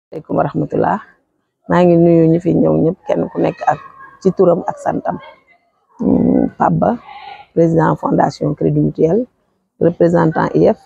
asalaamaaleykum wa rahmatullah maa ngi nuyu ñi fi ñëw ñëpp kenn ku nekk ak ci turam ak santam Pape Ba président fondation Crédit Mutuel représentant IF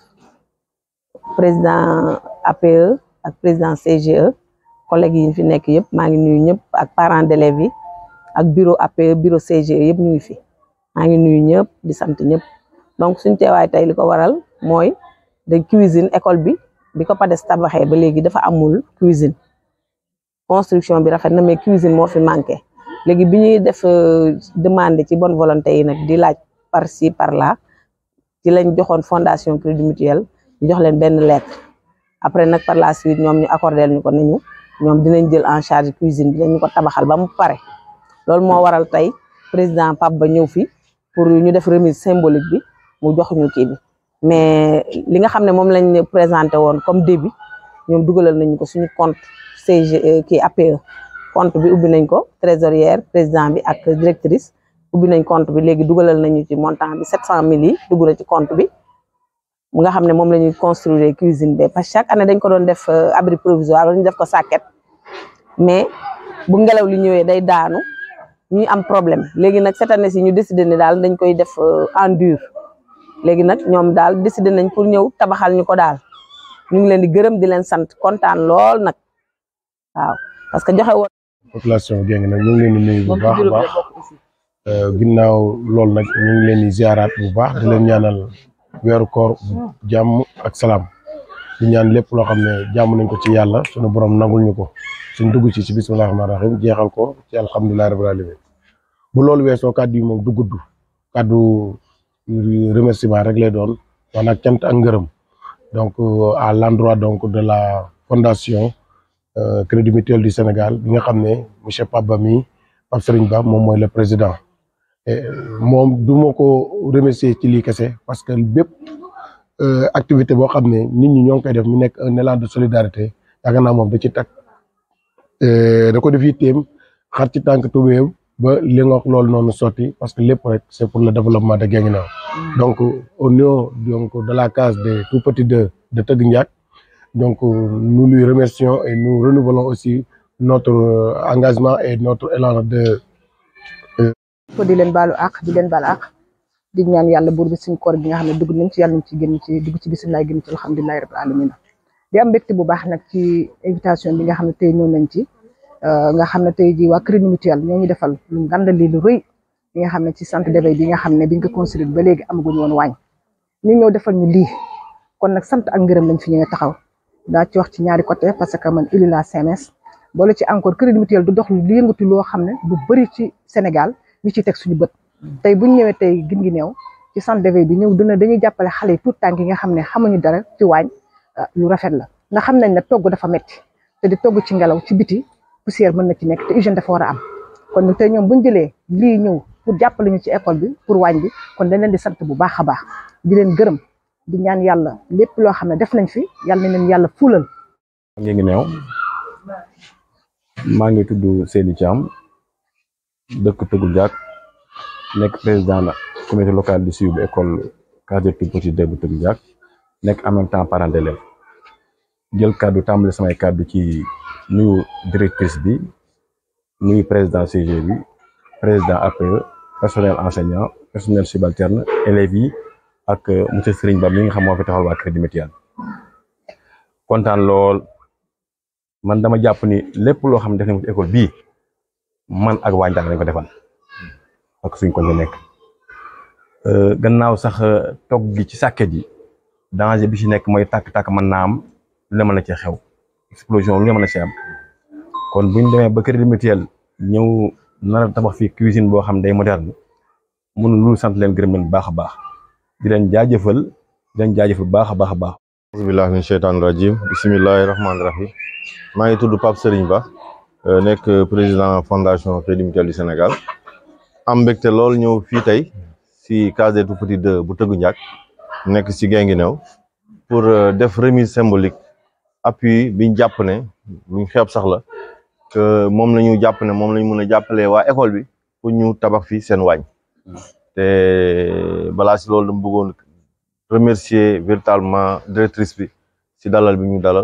président APE ak président CGE collègues yi fi nekk yëpp maa ngi nuyu ñëpp ak parents d'élèves yi ak bureau APE bureau CGE yëpp ñu ngi fi maa ngi nuyu ñëpp di sant ñëpp donc suñ teewaay tey li ko waral mooy de cuisine école bi bi ko PADES tabaxee ba léegi dafa amul cuisine construction bi rafet na mais cuisine moo fi manqué léegi bi ñuy def demande ci bonne volonté yi nag di laaj par ci par là ci lañ joxoon fondation Crédit Mutuel ñu jox leen benn lettre après nag par la suite ñoom ñu accordé ñu ko nañu ñoom dinañ jël en charge cuisine bi dañu ko tabaxal ba mu pare loolu moo waral tey président Pape Ba ñëw fi pour ñu def remise symbolique bi mu jox ñu kii bi mais li nga xam ne moom lañ présenté woon comme début ñoom dugalal nañu ko suñu compte CG kii APE compte bi ubbi nañ ko trésorière président bi ak directrice ubbi nañ compte bi léegi dugalal nañu ci montant bi sept cent mille yi dugg na ci compte bi mu nga xam ne moom la ñuy construire cuisine bi parce que chaque année dañ ko doon def abri provisoire wala ñu def ko sàkket mais bu ngelaw li ñëwee day daanu ñuy am problème léegi nag cette année si ñu décidé ni daal dañ koy def en dur léegi nag ñoom daal décidé nañ pour ñëw tabaxal ñu ko daal ñu ngi leen di gërëm di leen sant kontaan lool nag waaw parce que joxe woon. population Guinguinéo nag ñu ngi leen di nuyu bu baax a baax ginnaaw loolu nag ñu ngi leen di ziaraat bu baax di leen ñaanal weeru koor jàmm ak salaam di ñaan lépp loo xam ne jàmm nañ ko ci yàlla sunu borom nangul ñu ko suñ dugg ci ci bismillahi rahmaani rahim jeexal ko ci alhamdulilahi rabbil alamin bu loolu weesoo kàddu yi moom du gudd kàddu remerciement rek lay doon wax nag cant ak ngërëm donc à l'endroit donc de la fondation Crédit Mutuel du Sénégal bi nga xam ne monsieur Pape Ba mi Pape Serigne Ba moom mooy le président moom du ma ko remercier ci lii kese parce que bépp activité boo xam ne nit ñi ñoo ngi koy def mu nekk un élan de solidarité yaakaar naa moom da ci tag da ko def yitteem xar ci tànk tubéew ba li nga wax loolu noonu sotti parce que lépp rek c'est pour le développement de Guinguinéo donc au niveau donc de la case des tout petits de de Teug Ndiack donc nous lui remercions et nous renouvelons aussi notre engagement et notre élan de ko di leen baalu àq di leen baal àq di ñaan yàlla buur bi suñ koor gi nga xam ne dugg nañ ci yàlla nañ ci génn ci dugg ci bisimilah génn ci alhamdulilahi rabbil alamin di am mbégte bu baax nag ci invitation bi nga xam ne tey ñëw nañ ci nga xam ne tey jii waa Crédit Mutuel ñoo ñu defal lu ngandali lu rëy li nga xam ne ci centre d'éveil bi nga xam ne biñ ko construire ba léegi amaguñu woon waañ ñu ñëw defal ñu lii kon nag sant ak ngërëm lañ fi ñëwee taxaw daa ci wax ci ñaari côté parce que man élu la CMS boole ci encore Crédit Mutuel du dox lu yëngatu loo xam ne lu bëri ci Sénégal ñu ci teg suñu bët tey buñ ñëwee tey Guinguinéo ci centre d'éveil bi ñëw dina dañuy jàppale xale yi tout tànk yi nga xam ne xamuñu dara ci waañ lu rafet la nga xam nañ ne togg dafa metti te di togg ci ngelaw ci biti poussière mën na ci nekk te hygiène dafa war a am kon tey ñoom buñ jëlee lii ñëw pour jàppale ñu ci école bi pour waañ bi kon dañ leen di sant bu baax a baax di leen gërëm di ñaan yàlla lépp loo xam ne def nañ fi yàlla na leen yàlla fulal. Guinguinéo maa ngi tudd Seydi Thiam dëkk Teug Ndiack nekk président comité local du suivi bu école case des tout-petits de bu Teug Ndiack nekk en même temps parent d'élève jël kàddu tàmbali samay kàddu ci nuyu directrice bi nuyu président CG bi président APE personnel enseignant personnel subalterne élèves yi ak monsieur Serigne Ba mi nga xam moo fi taxawal waa Crédit Mutuel kontaan lool man dama jàpp ni lépp loo xam ne def nañ ko ci école bii man ak waa Ndiack lañ ko defal ak suñ ko ñu nekk gannaaw sax togg gi ci sàkket yi danger bi ci nekk mooy tàkk-tàkk mën naa am lu ne mën na ci xew explosion lu ne mën na ci am kon buñ demee ba Crédit Mutuel ñëw nar a tabax fii cuisine boo xam day moderne mun lu sant leen gërëm leen baax a baax di leen jaajëfal di leen jaajëfal baax a baax a baax bismillahi min sheytaan rajim bismillahi rahmaani rahim maa ngi tudd Pape Serigne Ba nekk président fondation Crédit Mutuel du Sénégal am mbégte lool ñëw fii tey si case des tout-petits de bu Teug Ndiack nekk si Guinguinéo pour def remise symbolique appui biñ jàpp ne luñ xeeb sax la que moom la ñu jàpp ne moom la ñu mën a jàppalee waa école bi pour ñu tabax fii seen waañ te balaa si loolu dama bëggoon remercier véritablement directrice bi si dalal bi ñu dalal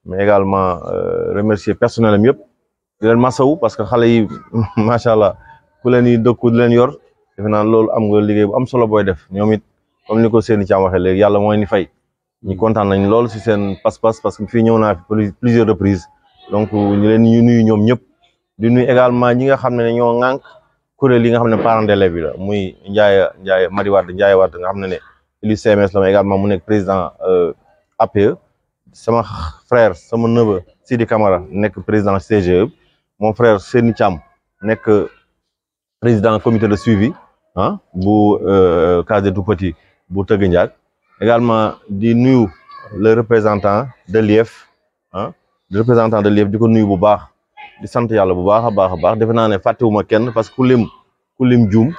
mais également remercier personnel am yëpp di leen masawu parce que xale yi macha allah ku leen yi dëkku di leen yor defe naa loolu am nga liggéey bu am solo booy def ñoom it comme ni ko seeni caam waxee léegi yàlla mooy ni fay ñu kontaan nañ lool si seen pas-pas parce que fii ñëw naa fi plusieurs reprises donc ñu leen ñu nuyu ñoom ñëpp di nuyu également ñi nga xam ne ñoo ŋànk kuréel yi nga xam ne parents d'élèves yi la muy Ndiaye Ndiaye Madi Wade Ndiaye Wade nga xam ne ne élu CMS la ma également mu nekk président APE sama frère sama neveu Sidi Camara nekk président CGE mon frère Seni Thiam nekk président comité de suivi ah bu case des tout-petits bu Tëgg Ndiak également di nuyu le représentant de l'IEF ah le représentant de l'IEF di ko nuyu bu baax di sant yàlla bu baax a baax a baax defe naa ne fàttewuma kenn parce que ku lim ku lim juum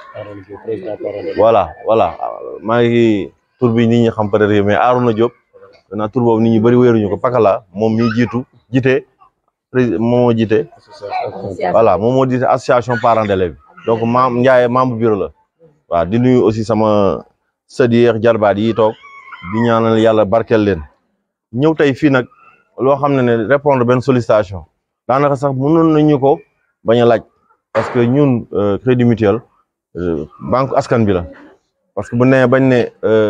voilà voilà maa ngi tur bi nit ñi xam peut-être mais Arouna Diop naa tur boobu nit ñi bëri wéeruñu ko Pakala moom mi jiitu jiite président moom moo jiite voilà moom moo jiite association parents d'élèves donc maam Ndiaye membre bureau la waaw di nuyu aussi sama sët yi jarbaat yi toog di ñaanal yàlla barkeel leen ñëw tey fii nag loo xam ne ne répondre benn sollicitation daanaka sax mënoon nañu ko bañ a laaj parce que ñun crédit mutuel banque askan bi la parce que bu nee bañ ne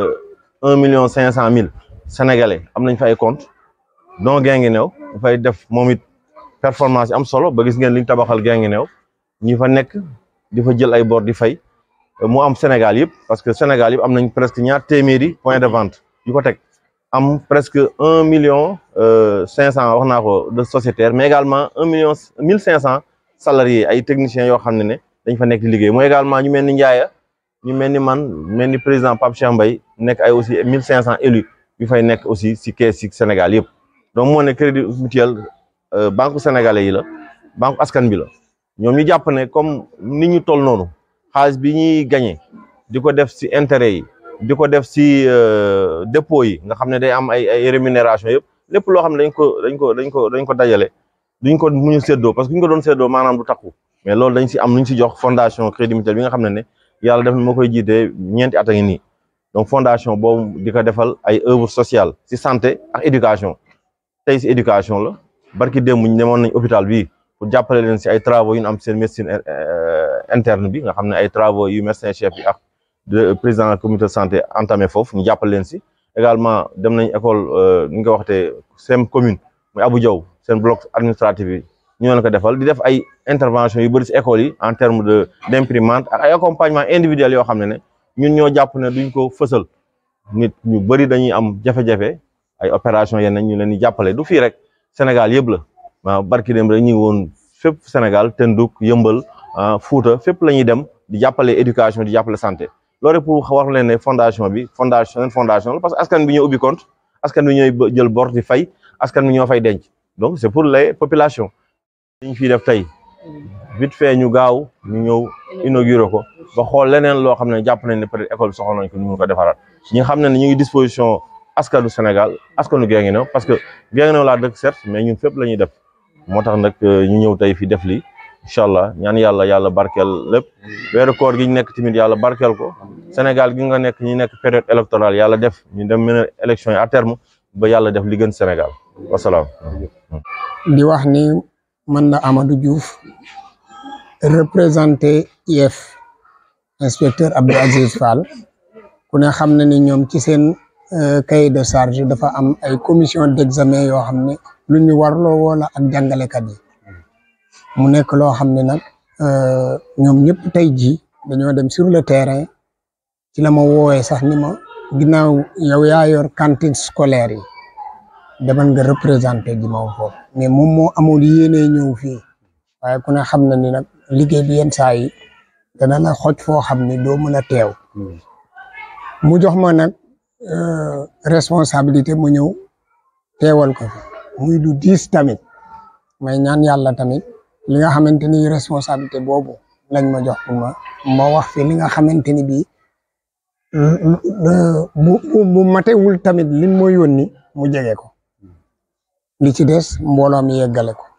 un million cinq cent mille sénégalais am nañ fa ay compte donc Guinguinéo dafay def moom it performance yi am solo ba gis ngeen liñ tabaxal Guinguinéo ñi fa nekk di fa jël ay bor di fay mu am Sénégal yëpp parce que Sénégal yëpp am nañ presque ñaar téeméeri point de vente yu ko teg am presque un million cinq cent wax naa ko de sociétaires mais également un million mille cinq cent salariés ay techniciens yoo xam ne ne dañ fa nekk di liggéey mooy également ñu mel ni Ndiaye ñu mel ni man mel ni président Pape Cheikh Mbaye nekk ay aussi mille cinq cent élus yu fay nekk aussi si kees si Sénégal yëpp donc moo ne crédit mutuel banque sénégalais yi la banque askan bi la ñoom ñu jàpp ne comme ni ñu toll noonu xaalis bi ñuy gagné di ko def si intérêt yi di ko def si dépôt yi nga xam ne day am ay ay rémunération yëpp lépp loo xam ne dañ ko dañ ko dañ ko dañ ko dajale duñ ko mu ñu séddoo parce que ñu ko doon séddoo maanaam du takku mais loolu dañ si am lu ñu si jox fondation crédit mutuel bi nga xam ne ne yàlla def na moo koy jiitee ñeenti at a ngi nii donc fondation boobu di ko defal ay œuvre sociale si santé ak éducation tey si éducation la barki démb ñu demoon nañ hôpital bii pour jàppale leen si ay travaux yu ñu am seen médecine interne bi nga xam ne ay travaux yu médecin chef bi ak président comité de santé entamé foofu ñu jàppale leen si également dem nañ école ni nga ko waxtee seen commune muy Abou Diaw seen bloc administratif yi ñu leen ko defal di def ay intervention yu bëri si école yi en terme de d' imprimante ak ay accompagnement individuel yoo xam ne ne ñun ñoo jàpp ne duñ ko fësal nit ñu bëri dañuy am jafe-jafe ay opération yenn ñu leen di jàppale du fii rek Sénégal yëpp la waaw barki dem rek ñu ngi woon fépp Sénégal Tenduk yëmbal Fuuta fépp la ñuy dem di jàppale éducation di jàppale santé loolu rek pour wax leen ne fondation bi fondation seen fondation la parce que askan bi ñoo ubbi compte askan bi ñooy jël bor di fay askan bi ñoo fay denc donc c' est pour les populations. liñ fiy def tey vite fait ñu gaaw ñu ñëw inauguré ko ba xool leneen loo xam ne jàpp nañ ne peut être école bi soxla nañ ko ñu mun ko defaraat ñi nga xam ne ne ñu ngi disposition askanu Sénégal askanu Guinguinéo parce que Guinguinéo laa dëkk certes mais ñun fépp la ñuy def moo tax nag ñu ñëw tey fi def lii incha allah ñaan yàlla yàlla barkeel lépp weeru koor gi ñu nekk tamit yàlla barkeel ko Sénégal gi nga nekk ñu nekk période électorale yàlla def ñu dem mën a élection yi à terme ba yàlla def li gën Sénégal wasalaam. di wax ni man la Amadou Diouf représenté IEF inspecteur Abdou Aziz Fall ku ne xam na ni ñoom ci seen cahier de charge dafa am ay commission d'examen yoo xam ne lu ñu warloo woola ak jàngalekat yi mu nekk loo xam ne nag ñoom ñëpp tey jii dañoo dem sur le terrain ci la ma woowee sax ni ma ginnaaw yow yaa yor cantine scolaire yi demal nga représenté ji ma foofu mais moom moo amul yéene ñëw fii waaye ku ne xam na ni nag liggéey bi yenn saa yi dana la xoj foo xam ni doo mën a teew mu jox ma nag responsabilité mu ñëw teewal ko fi muy lu diis tamit may ñaan yàlla tamit li nga xamante ni responsabilité boobu lañ ma jox pour ma ma wax fi li nga xamante ni bii bu bu matewul tamit lim ma yónni mu jege ko li ci des mbooloo mi yeggale ko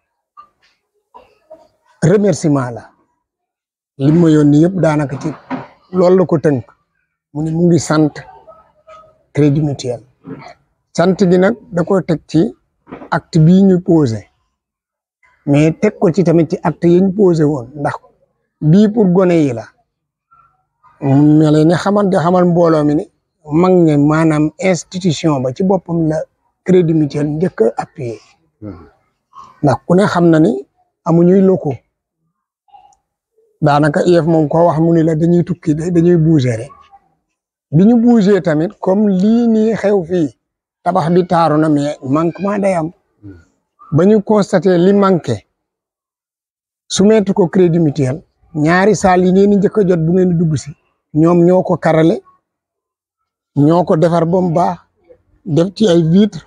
remerciement la lim ma yónni yëpp daanaka ci loolu la ko tënk mu ni mu ngi sant crédit mutuel sant gi nag da ko teg ci acte bii ñu posé mais teg ko ci tamit ci acte yi ñu posé woon ndax bii pour gone yi la ma leen ni xamal di xamal mbooloo mi ni mag ne maanaam institution ba ci boppam la crédit mutuel njëkk a appuyé ndax ku ne xam na ni amuñuy locaux daanaka IEF moom ko wax mu ni la dañuy tukki dañuy bouger rek bi ñu bouger tamit comme lii nii xew fii tabax bi taaru na mais manquement day am ba ñu constaté li manqué soumettre ko crédit mutuel ñaari saal yi ngeen di njëkk a jot bu ngeen di dugg si ñoom ñoo ko karale ñoo ko defar ba mu baax def ci ay vitres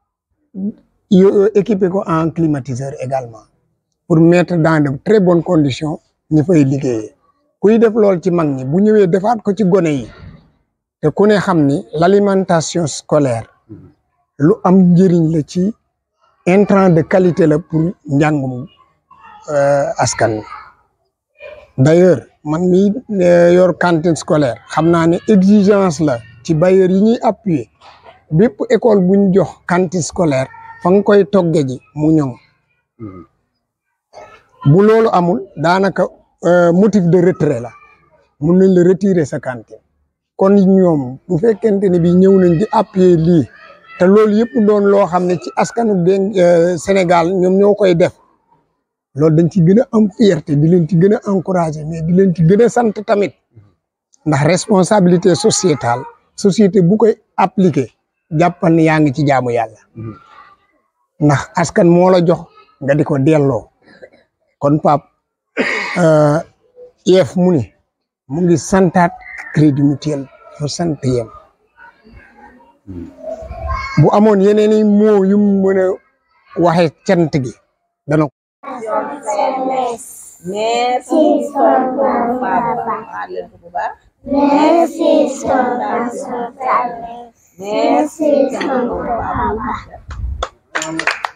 équipé ko en climatiseur également pour mettre dans de très bonnes conditions ñi fay liggéeyee kuy def lool ci mag ñi bu ñëwee defaat ko ci gone yi te ku ne xam ni l'alimentation scolaire lu am njëriñ la ci intrant de qualité la pour njàngum askan wi d'ailleurs man mi yor cantine scolaire xam naa ne exigence la ci bailleurs yi ñuy appuyer bépp école bu ñu jox cantine scolaire fa nga koy togge ji mu ñoŋ bu loolu amul daanaka motif de retrait la mun nañ la retirer sa cantine kon ñoom bu fekkente ne bi ñëw nañ di appuyer lii te loolu yëpp doon loo xam ne ci askanu Sénégal ñoom ñoo koy def loolu dañ ci gën a am fierté di leen ci gën a encourager mais di leen ci gën a sant tamit ndax responsabilité sociétale société bu koy appliquer jàppal ne yaa ngi ci jaamu yàlla ndax askan moo la jox nga di ko delloo kon pap IEF mu ni mu ngi santaat crédit mutuel fu sant yem bu amoon yeneen i moo yu mu mën a waxe cant gi dana Merci tonton Papa. Merci tonton Papa. Merci tonton Papa.